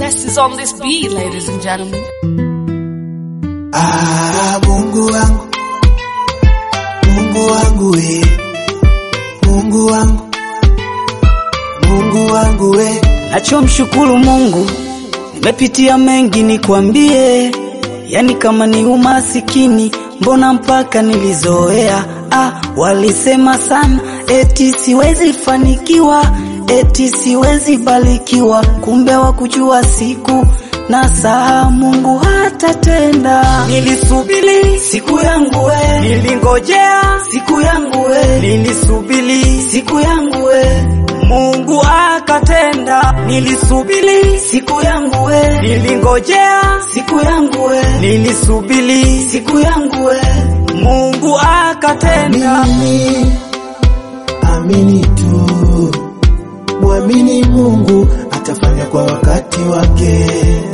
best is on this beat, ladies and gentlemen. Ah, Mungu wangu, Mungu wangu we, Mungu wangu, Mungu wangu we, Nachomshukuru Mungu, nimepitia mengi nikwambie, yani kama ni umasikini, mbona mpaka nilizoea. Ah, walisema sana eti siwezi fanikiwa, eti siwezi barikiwa, kumbe wakujua siku na saa Mungu hatatenda. Nilisubiri siku yangu we, nilingojea siku yangu we, nilisubiri siku yangu we Mungu akatenda, nilisubiri siku yangu we, nilingojea siku yangu we, nilisubiri siku yangu we, Mungu akatenda. amini, amini tu, mwamini Mungu atafanya kwa wakati wake.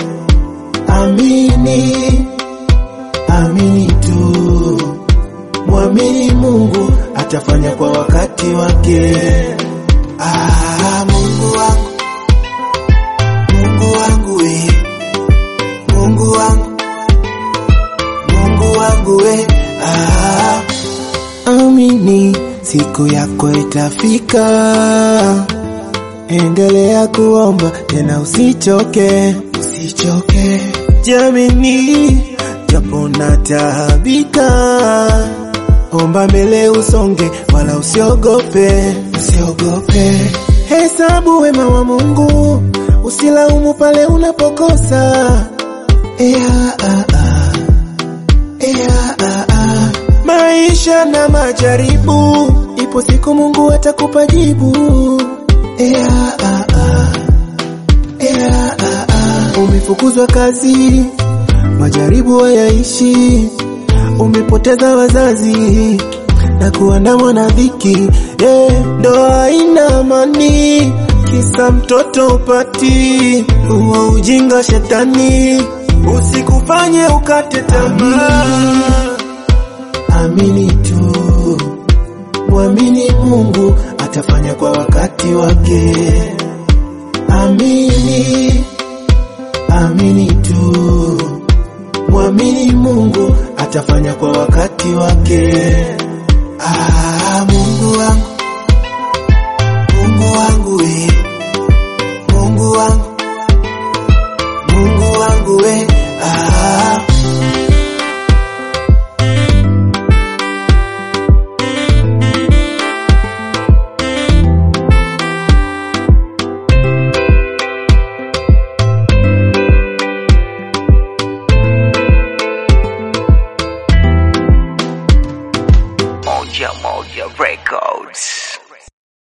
Amini, amini tu, mwamini Mungu atafanya kwa wakati wake. Ah, Mungu wangu, Mungu wangu we, Mungu wangu, Mungu wangu we, ah, amini siku yako itafika. Endelea kuomba tena usichoke, usichoke. Jamini, japo nataabika, omba mbele usonge, wala usiogope, usiogope. Hesabu wema wa Mungu, usilaumu pale unapokosa. Yeah, ah, ah. Yeah, ah, ah. Maisha na majaribu, ipo siku Mungu atakupa jibu. Yeah, ah, ah. Yeah, ah, ah. Umefukuzwa kazi, majaribu hayaishi. Umepoteza wazazi na kuandamwa na dhiki, yeah, ndoa haina amani, kisa mtoto upati uwa ujinga shetani, usikufanye ukate tamaa. Amini tu, mwamini Mungu atafanya kwa wakati wake. Amini, amini tu, mwamini Mungu atafanya kwa wakati wake. Ah, Mungu wangu, Mungu wangu we, Mungu wangu, Mungu wangu we, ah. Moja Moja Records.